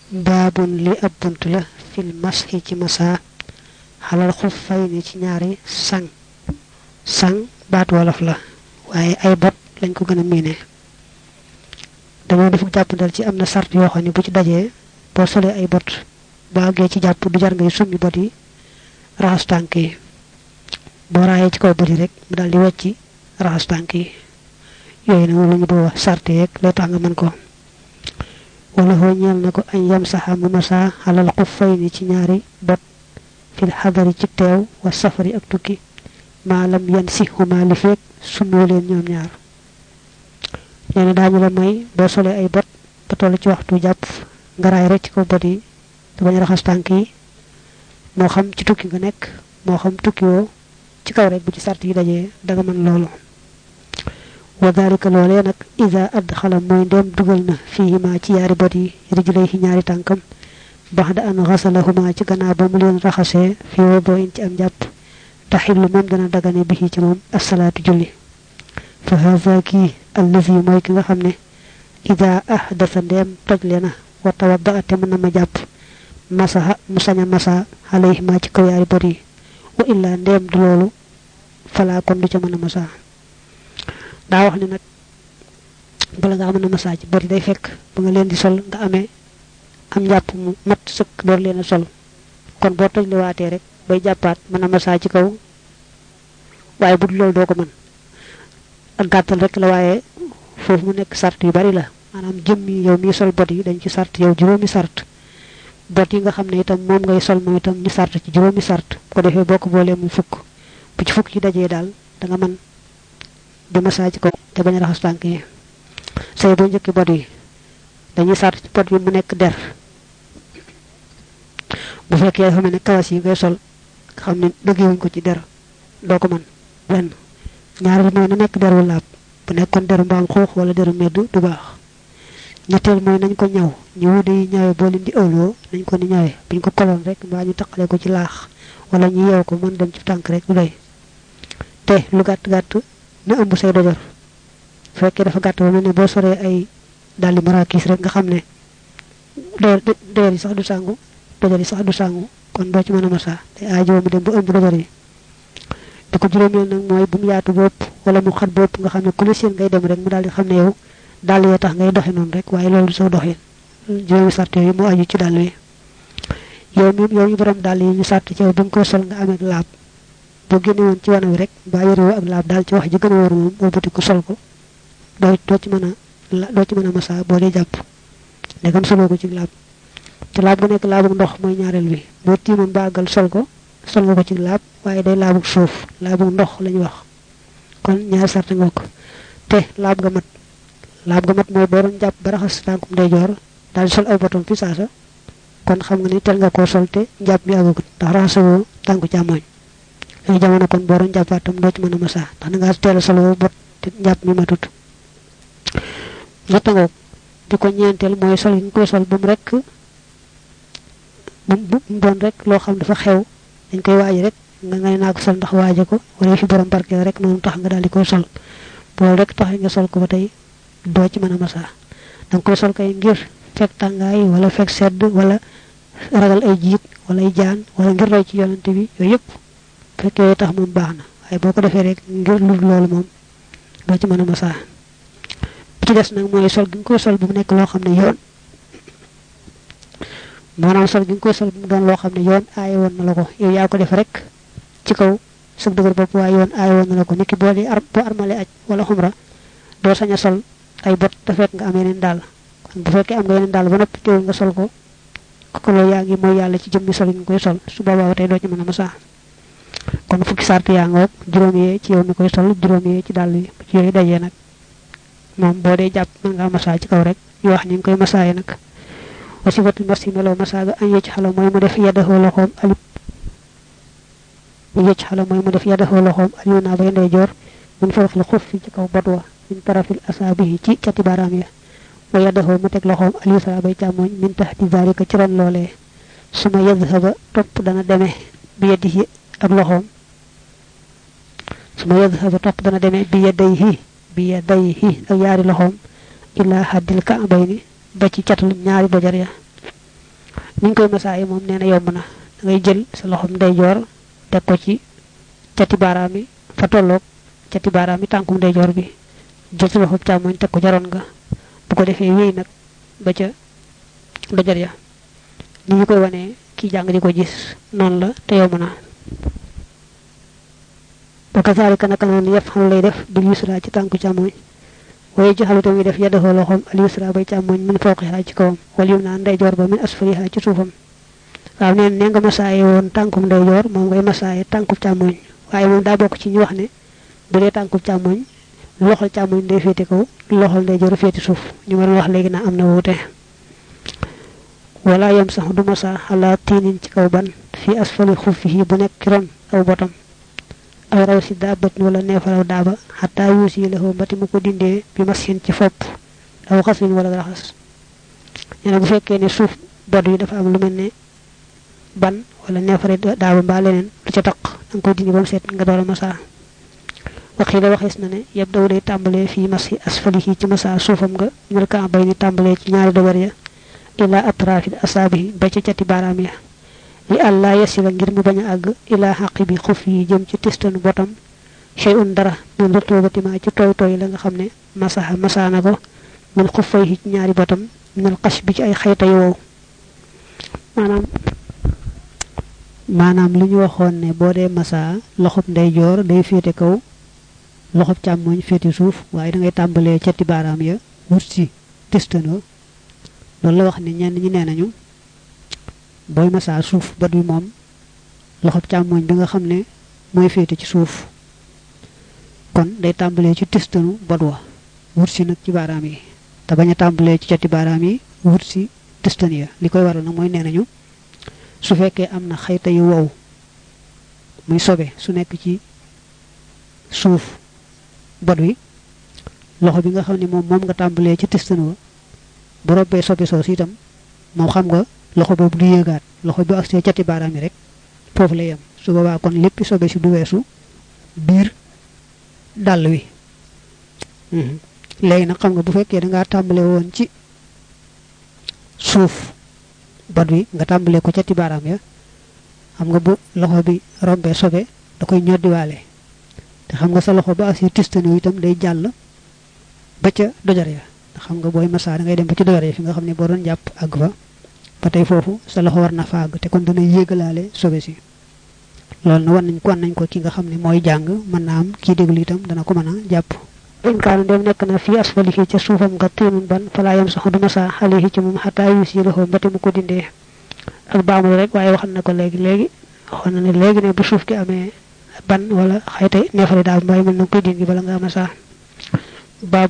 baabun li ab bunt la fil mashi ci masa xalal xuf fay ni ci ñaari sang sang baat wolof la waaye ay bot lañ ko gën a miine dañoo def jàppandal ci am na sart yoo xam ne bu ci dajee boo solee ay bot boo àggee ci jàpp du jar ngay summi bot yi raxas tànk yi boo raayee ci kaw bot yi rek mu daal di wecci raxas tànk yi yooyu nag moom la ñu doo wax sart yeeg lay tax nga mën ko wala xoo ñeel na ko añ yam saxa mu masa xalal xuf fay ni ci ñaari bot fil xadari ci teew wa safari ak tukki maalam yan si xuma li feeg sumoo leen ñoom ñaar nee na daañu la may boo solee ay bot ba toll ci waxtu jàpp nga raay rek ci kaw bot yi te bañ raxas tànk yi moo xam ci tukki nga nekk moo xam tukki woo ci kaw rek bu ci sart yi dajee danga mën loolu wa dalika loolee nag ida adxala mooy ndem dugal na fiihima ci yaari bot yi rijlayhi ñaari tànkam baxda an xasalahuma ci gannaaw ba mu leen raxasee fi wodoo in ci am jàpp taxillu moom dana dagane bi ci moom asalaatu julli fa haza kii allazi mooy ki nga xam ne ida ahdasa ndeem toj le na wa tawadda te mën na ma jàpp masaha mu sañ a masa alayhima ci kaw yaari bot yi wa illaa ndeem du loolu falaa kon du ca mën a masa daa wax ne nag bala nga mën a masa ci bot yi day fekk ba nga leen di sol nga amee am njàpp mu mat sëkk door leen a sol kon boo toj li waatee rek bay jàppaat mën a masa ci kaw waaye bu dul loolu doo ko mën ak gàttal rek la waaye foofu mu nekk sart yu bari la maanaam jëmmi yow mi sol bot yi dañ ci sart yow juróomi sart bot yi nga xam ne itam moom ngay sol moom itam ñu sart ci juróomi sart bu ko defee boo ko boolee muy fukk bu ci fukk yi dajee daal da nga mën di masa ci kaw te bañ a raxas tànk yi say boo njëkki bot yi dañuy sart ci bot yi mu nekk der bu fekkee dafa mel ne kawas yi ngay sol nga xam ne dëggewuñ ko ci der doo ko mën benn ñaareel mooy na nekk deru laab bu nekkoon deru mbaam xuux wala deru medd du baax ñetteel mooy nañ ko ñaw ñu wude yi ñawee boo leen di ëwloo nañ ko ni ñawee buñ ko koloon rek mbaa ñu taqale ko ci laax wala ñu yeew ko mën dem ci tànk rek du doy te lu gàtt gàtt na ëmb say dojor bu fekkee dafa gàtt ba mel ne boo soree ay daldi marakis rek nga xam ne doyar yi sax du sàngu dojor yi sax du sàngu kon doo ci mën a masa te aajo mu dem ba ëmb dojor yi di ko juróomeel nag mooy bu mu yaatu bopp wala mu xat bopp nga xam ne ku la seen ngay dem rek mu daal di xam ne yow dàll yee tax ngay doxe noonu rek waaye loolu du soo doxin juróomi sart yooyu moo aju ci dàll wi yow mi yow ñu borom dàll yi ñu sart ci yow ba nga koy sol nga amee laab boo génne woon ci wana wi rek mbaa yorewoo ak laab daal ci wax ji gën a wóor moom wëlbati ko sol ko doo doo ci mën a doo ci mën a masa boo dee jàpp ndegam soloo ko ci laab te laab gu nekk laabu ndox mooy ñaareel bi boo tiimoon ba àggal sol ko sol nga ko ci laab waaye day laabu suuf laabu ndox lañu wax kon ñaari sart nga ko te laab ga mat laab ga mat mooy boo doon jàpp ba raxas tànkum ndeyjoor daal di sol aw botom fi saasa kon xam nga ni tel nga koo sol te njàpp mi àggagut ndax raxasawoo tànku càmmooñ yooyu jamono kon boo doon jàppaat tam doo ci mën a masa ndax da ngaa teel a soloo bot te njàpp mi matut ñetta ngoog di ko ñeenteel mooy sol gi nga koy sol ba mu rek bu mu doon rek loo xam dafa xew dañ koy waaji rek nga ngay naa ko sol ndax waaje ko wala fi borom barke rek noonu tax nga daal di koy sol boolu rek tax nga sol ko ba tey doo ci mën a masa danga koy sol kay ngir fekk tàngaay wala fekk sedd wala ragal ay jiit wala ay jaan wala ngir roy ci yonante bi yooyu yëpp fekk yooyu tax moom baax na waaye boo ko defee rek ngir lu loolu moom doo ci mën a masa bi ci des nag mooy sol gi nga koy sol bu mu nekk loo xam ne yoon maanaam sol gi nga koy sol bu mu doon loo xam ne yoon aaye woon na la ko yow yaa ko def rek ci kaw sëg dëgër bopp waaye yoon aaye woon na la ko niki boo di ar boo armale aj wala xumra doo sañ a sol ay bot te fekk nga am yeneen daal kon bu fekkee am nga yeneen daal ba noppi teewul nga sol ko ko loolu yaa ngi mooy yàlla ci jëmmi sol gi nga koy sol su boobaa tey doo ci mën a masa kon fukki sart yaa nga woog juróom yee ci yow mi koy sol juróom yee ci dàll yi ci yooyu dajee nag moom boo dee jàpp mën ngaa masa ci kaw rek ñu wax ñu ngi koy masaaye nag wasifatul masi meloo masaaga an yëcc xala mooy mu def yaddaxoo loxoom alib mu yëcc xala mooy mu def yaddaxoo loxoom aliyu naa bay ndeyjoor mun faraxil xuf fi ci kaw bot wa min tarafil asaabihi ci cati baaraam ya wa yaddaxoo mu teg loxoom aliyu sara bay càmmooñ min taxti zalika ci ron loolee suma yadhaba topp dana demee bi yadihi ak loxoom suma yadhaba topp dana demee bi yadayhi bi yadayhi ak yaari loxoom ila haddil ka'bayni ba ci catul ñaari dojar ya niñ koy masaaye moom nee na yomb na da ngay jël sa loxom ndeyjoor teg ko ci cati baaraam yi fa tolloog cati baaraam yi tànkum ndeyjoor bi jël sa loxom càmmoñ teg ko jaroon nga bu ko defee wéy nag ba ca dojar ya ni ñu koy wanee kii jàng di ko gis noonu la te yomb na ba kasaalika naka noonu yëpp xam lay def bil yusra ci tànku càmmoñ waaye jaxalu tamit def yaddaxoo loxoom al yusra bay càmmoñ min fawqiha ci kawam wal yum naa ndeyjoor ba min asfaliha ci suufam waaw neen ne nga masaaye woon tànkum ndeyjoor moom ngay masaaye tànku càmmoñ waaye moom daa bokk ci ñu wax ne bu dee tànku càmmoñ loxol càmmoñ day féete kaw loxol ndeyjoor féete suuf ñu ma doon wax léegi naa am na wuute wala yam sax du masa ala tiinin ci kaw ban fi asfali xuffihi bu nekk ci ron aw botam aw raw si daabatin wala neefaraw daaba xataa yuus yi la mbati mu ko dindee bi masin ci fopp aw xaslin wala raxas nee na bu fekkee ne suuf bod yi dafa am lu mel ne ban wala neefare daaba mbaa leneen lu ca taq danga koy dindi ba mu seet nga door a masa waxii la waxees na ne yëpp daw day tàmbalee fii masi asfalihi ci masa suufam nga ñul ka bay ni tàmbalee ci ñaari dobar ya ila atrafi asaabihi ba ca cati baaraam ya li àllaa yasila ngir mu bañ a àgg ilaa xaqi bi xuf yi jëm ci tistanu botam chey un dara min rutubatimaa ci tooy tooy la nga xam ne masaha masaana ko min xuffay ci ñaari botam minal xas bi ci ay xayta yu wow maanaam maanaam li ñu waxoon ne boo dee masa loxob ndeyjoor day féete kaw loxob càmmooñ féete suuf waaye da ngay tàmbalee cati baaraam ya wut si tistano loolu la wax ne ñenn ñi nee nañu booy masaa suuf bët bi moom loxob càmmooñ bi nga xam ne mooy féete ci suuf kon day tàmbalee ci tistanu bot wa wut si nag ci baaraam yi te bañ a tàmbalee ci cati baaraam yi wut si tistan ya li koy waral nag mooy nee nañu su fekkee am na xayta yu wow muy sobe su nekk ci suuf bot wi loxo bi nga xam ne moom moom nga tàmbalee ci tistan wa bu robbee sobe soosu itam moom xam nga loxo boobu du yéegaat loxo bi agsee cati baaraam yi rek foofu la yem su boobaa kon lépp sobe si du weesu biir dàll wi léegi nag xam nga bu fekkee dangaa tàmbale woon ci suuf bot wi nga tàmbalee ko cati baaraam ya xam nga bu loxo bi rombee sobe da koy ñoddiwaale te xam nga sa loxo ba agsee tistani itam day jàll ba ca dojar ya xam nga booy massa da ngay dem ba ci dojar ya fi nga xam ne boo doon jàpp àgg fa ba tey foofu sa loxo war na faag te kon dana yéegalaale sobe si loolu na wan nañ ko wan nañ ko ki nga xam ne mooy jàng mën naa am kii déglu itam dana ko mën a jàpp inkaanu dem nekk na fii asfalihi ca suufam nga tiinun ban falaa yam sax du masa xalihi ci moom xataa yuus yi loxo mbati mu ko dindee ak baamul rek waaye waxan na ko léegi léegi waxoon na ne léegi ne bu suuf gi amee ban wala xayte neefare daal mbay mën na koy dindi bala nga masa